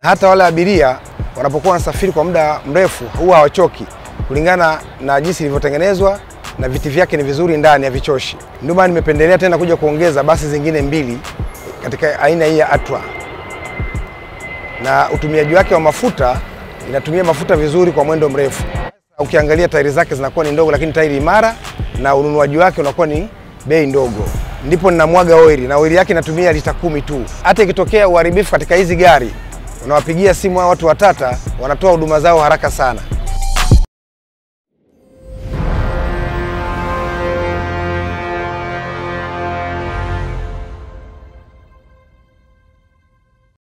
Hata wale abiria wanapokuwa wanasafiri kwa muda mrefu huwa hawachoki kulingana na jinsi ilivyotengenezwa na viti vyake ni vizuri ndani, havichoshi. Ndio maana nimependelea tena kuja kuongeza basi zingine mbili katika aina hii ya Atwa, na utumiaji wake wa mafuta, inatumia mafuta vizuri kwa mwendo mrefu. Ukiangalia tairi zake zinakuwa ni ndogo, lakini tairi imara, na ununuaji wake unakuwa ni bei ndogo. Ndipo ninamwaga oili na oili yake inatumia lita kumi tu. Hata ikitokea uharibifu katika hizi gari, unawapigia simu hao watu wa Tata, wanatoa huduma zao haraka sana.